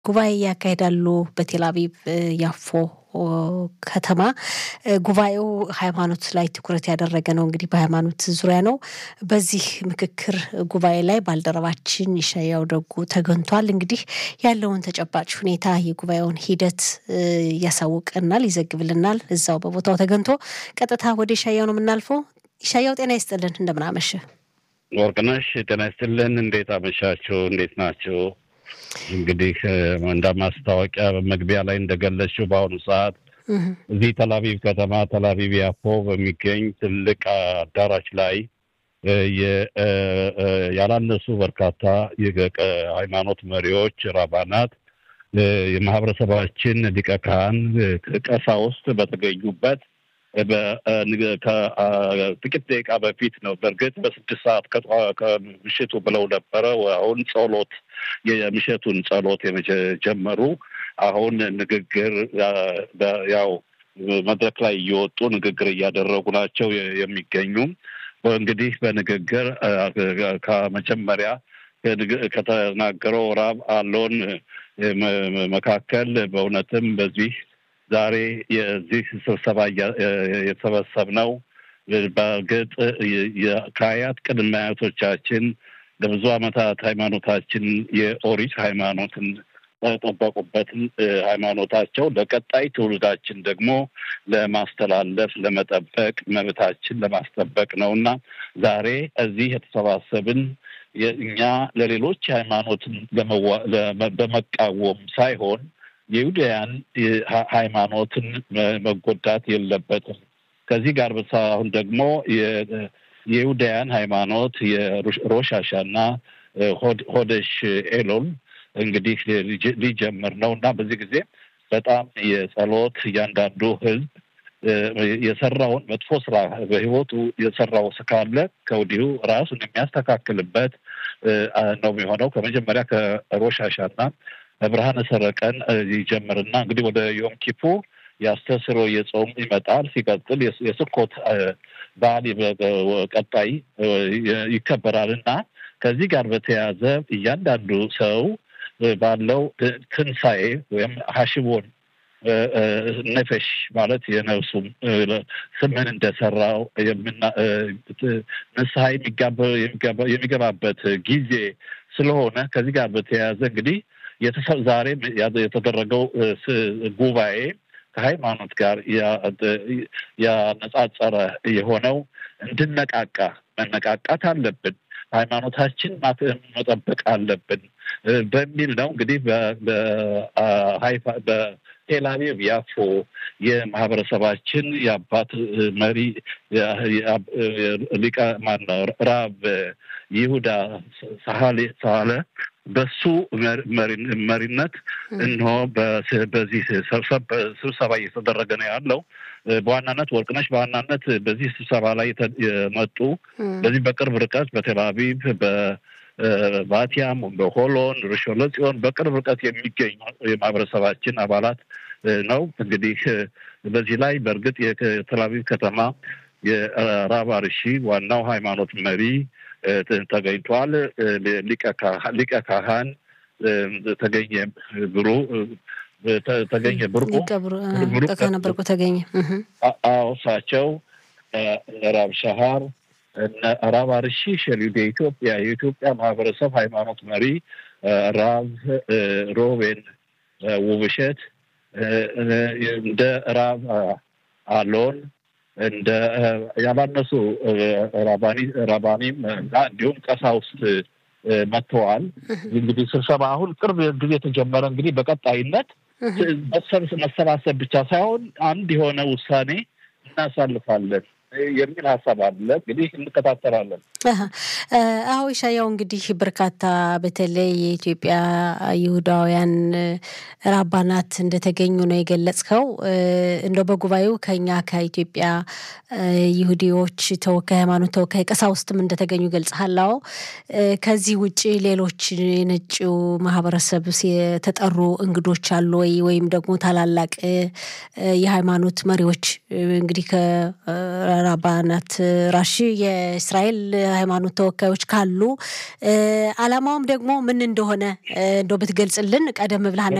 ጉባኤ ያካሂዳሉ በቴል አቪቭ ያፎ ከተማ። ጉባኤው ሃይማኖት ላይ ትኩረት ያደረገ ነው። እንግዲህ በሃይማኖት ዙሪያ ነው። በዚህ ምክክር ጉባኤ ላይ ባልደረባችን ይሻያው ደጉ ተገኝቷል። እንግዲህ ያለውን ተጨባጭ ሁኔታ የጉባኤውን ሂደት ያሳውቀናል፣ ይዘግብልናል። እዛው በቦታው ተገኝቶ ቀጥታ ወደ ይሻያው ነው የምናልፈው። ይሻያው ጤና ይስጥልን፣ እንደምናመሸ ወርቅነሽ። ጤና ይስጥልን። እንዴት አመሻችሁ? እንዴት ናቸው? እንግዲህ እንደ ማስታወቂያ መግቢያ ላይ እንደገለጽሽው በአሁኑ ሰዓት እዚህ ተላቪቭ ከተማ ተላቪቭ ያፎ በሚገኝ ትልቅ አዳራሽ ላይ ያላነሱ በርካታ የሃይማኖት መሪዎች፣ ራባናት፣ የማህበረሰባችን ሊቀ ካህን፣ ቀሳውስት በተገኙበት ከጥቂት ደቂቃ በፊት ነው። በእርግጥ በስድስት ሰዓት ከምሽቱ ብለው ነበረ። አሁን ጸሎት የምሽቱን ጸሎት የጀመሩ አሁን ንግግር ያው መድረክ ላይ እየወጡ ንግግር እያደረጉ ናቸው የሚገኙ እንግዲህ በንግግር ከመጀመሪያ ከተናገረው ራብ አሎን መካከል በእውነትም በዚህ ዛሬ የዚህ ስብሰባ የተሰበሰብነው በእርግጥ ከአያት ቅድመ አያቶቻችን ለብዙ ዓመታት ሃይማኖታችን የኦሪት ሃይማኖትን ጠበቁበትን ሃይማኖታቸው ለቀጣይ ትውልዳችን ደግሞ ለማስተላለፍ ለመጠበቅ መብታችን ለማስጠበቅ ነው እና ዛሬ እዚህ የተሰባሰብን እኛ ለሌሎች ሃይማኖትን በመቃወም ሳይሆን የይሁዳያን ሃይማኖትን መጎዳት የለበትም። ከዚህ ጋር አሁን ደግሞ የይሁዳያን ሃይማኖት የሮሽ ሃሻና ሆደሽ ኤሎል እንግዲህ ሊጀምር ነው እና በዚህ ጊዜ በጣም የጸሎት እያንዳንዱ ህዝብ የሰራውን መጥፎ ስራ በህይወቱ የሰራው ስካለ ከወዲሁ ራሱን የሚያስተካክልበት ነው የሚሆነው። ከመጀመሪያ ከሮሽ ሃሻና ብርሃነ ሰረቀን ይጀምርና እንግዲህ ወደ ዮም ኪፑር የአስተስሮ የጾም ይመጣል። ሲቀጥል የስኮት በዓል ቀጣይ ይከበራል እና ከዚህ ጋር በተያያዘ እያንዳንዱ ሰው ባለው ትንሣኤ ወይም ሀሽቦን ነፈሽ ማለት የነፍሱም ስምን እንደሰራው ንስሐ የሚገባበት ጊዜ ስለሆነ ከዚህ ጋር በተያያዘ እንግዲህ ዛሬ የተደረገው ጉባኤ ከሃይማኖት ጋር ያነጻጸረ የሆነው እንድነቃቃ መነቃቃት አለብን፣ ሃይማኖታችን መጠበቅ አለብን በሚል ነው። እንግዲህ በቴል አቪቭ ያፎ የማህበረሰባችን የአባት መሪ ሊቀ ማነው ራብ ይሁዳ ሳለ በሱ መሪነት እንሆ በዚህ ስብሰባ እየተደረገ ነው ያለው። በዋናነት ወርቅነሽ በዋናነት በዚህ ስብሰባ ላይ የመጡ በዚህ በቅርብ ርቀት በቴል አቪቭ በባቲያም በሆሎን ርሾን ለጽዮን በቅርብ ርቀት የሚገኙ የማህበረሰባችን አባላት ነው። እንግዲህ በዚህ ላይ በእርግጥ የቴል አቪቭ ከተማ የራብ አርሺ ዋናው ሃይማኖት መሪ ተገኝቷል። ሊቀ ካህን ተገኘ ብሩ ተገኘ ብርቁ ብርቁ ተገኘ። አዎ እሳቸው ራብ ሻሃር ራብ አርሺ ሸሊድ የኢትዮጵያ የኢትዮጵያ ማህበረሰብ ሃይማኖት መሪ ራብ ሮቤን ውብሸት እንደ ራብ አሎን እንደ ያላነሱ ራባኒም እና እንዲሁም ቀሳውስት መጥተዋል። እንግዲህ ስብሰባ አሁን ቅርብ ጊዜ የተጀመረ እንግዲህ በቀጣይነት መሰባሰብ ብቻ ሳይሆን አንድ የሆነ ውሳኔ እናሳልፋለን የሚል ሀሳብ አለ። እንግዲህ እንከታተላለን። አዎ ኢሻያው እንግዲህ በርካታ በተለይ የኢትዮጵያ ይሁዳውያን ራባናት እንደተገኙ ነው የገለጽከው። እንደው በጉባኤው ከኛ ከኢትዮጵያ ይሁዲዎች ተወካይ ሃይማኖት ተወካይ ቀሳውስትም እንደተገኙ ገልጸሃል። አዎ ከዚህ ውጭ ሌሎች የነጭው ማህበረሰብ የተጠሩ እንግዶች አሉ ወይ? ወይም ደግሞ ታላላቅ የሃይማኖት መሪዎች እንግዲህ ራባናት ራሺ የእስራኤል ሃይማኖት ተወካዮች ካሉ አላማውም ደግሞ ምን እንደሆነ እንደው ብትገልጽልን ቀደም ብለህ